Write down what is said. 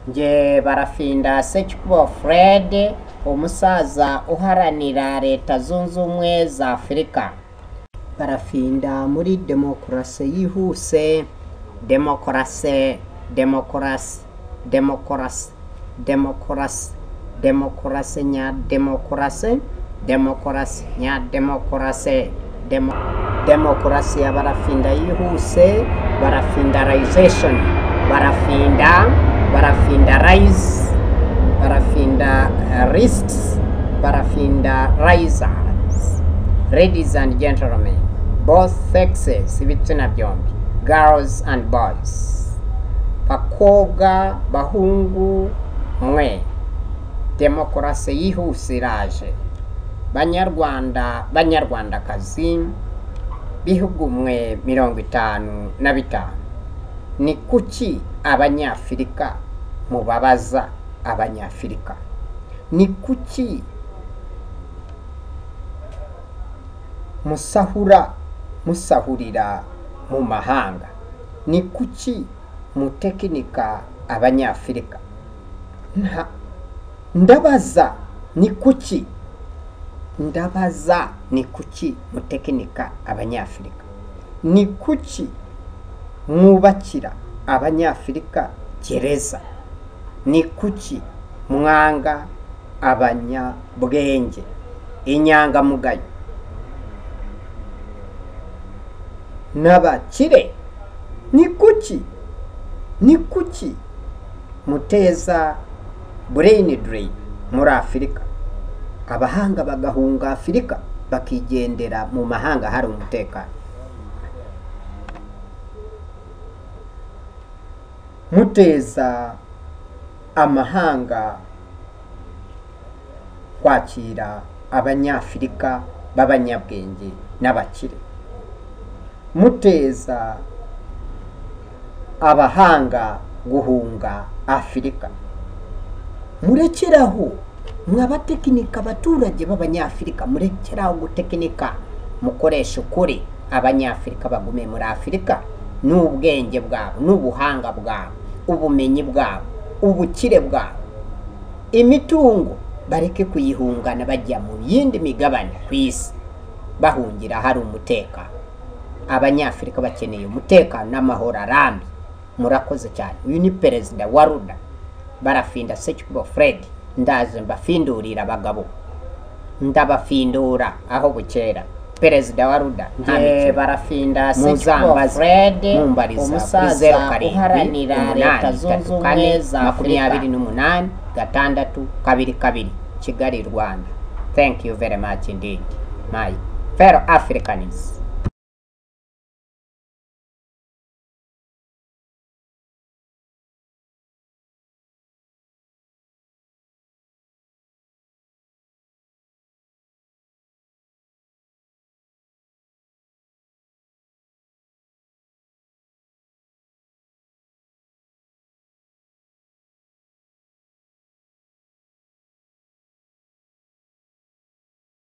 njye barafinda sekikubo furede umusaza uharanira leta zunze ubumwe za afurika barafinda muri demokarasi yihuse demokarasi demokarasi demokarasi demokarasi demokarasi nya demokarasi demokarasi nya demokarasi demo demokarasi ya barafinda yihuse barafindarization barafinda barafindarize barafinda risks barafindarizers ladies and gentlemen both sexes ibitsina byombi girls and boys bakobwa bahungu mwe demokarasi yihuse iraje banyarwanda banyarwandakazi bihugu mwe mirongo itanu na bitanu ni kuki abanyafurika mubabaza abanyafurika ni kuki musahura musahurira mu mahanga ni kuki mutekinika abanyafurika Nta- ndabaza ni kuki ndabaza ni kuki mutekinika abanyafurika ni kuki mwubakira abanyafurika gereza ni kuki mwanga abanyabwenge inyangamugayo n'abakire ni kuki ni kuki muteza brain drain muri afurika abahanga bagahunga afurika bakigendera mu mahanga hari umutekano muteza amahanga kwakira abanyafurika b'abanyabwenge n'abakire muteza abahanga guhunga afurika murekeraho mwabatekinika abaturage b'abanyafurika murekeraho gutekinika mukoresha ukuri abanyafurika bagume muri afurika n'ubwenge bwabo n'ubuhanga bwabo ubumenyi bwabo ubukire bwabo imitungo bareke kuyihungana bajya mu yindi migabane ku isi bahungira hari umutekano abanyafurika bakeneye umutekano n'amahoro arambye murakoze cyane uyu ni perezida wa ruda barafinda sekikubo fred ndaje mbafindurira abagabo ndabafindura aho bukera perezida wa ruda Ye barafinda Sekikubo muzambaze Fred mumbariza kuri zeru umusaza karindwi uharanira leta umunani zunze itatu ubumwe kane za makumyabiri Afurika n'umunani gatandatu kabiri kabiri kigali rwanda thank you very much indeed my fellow africans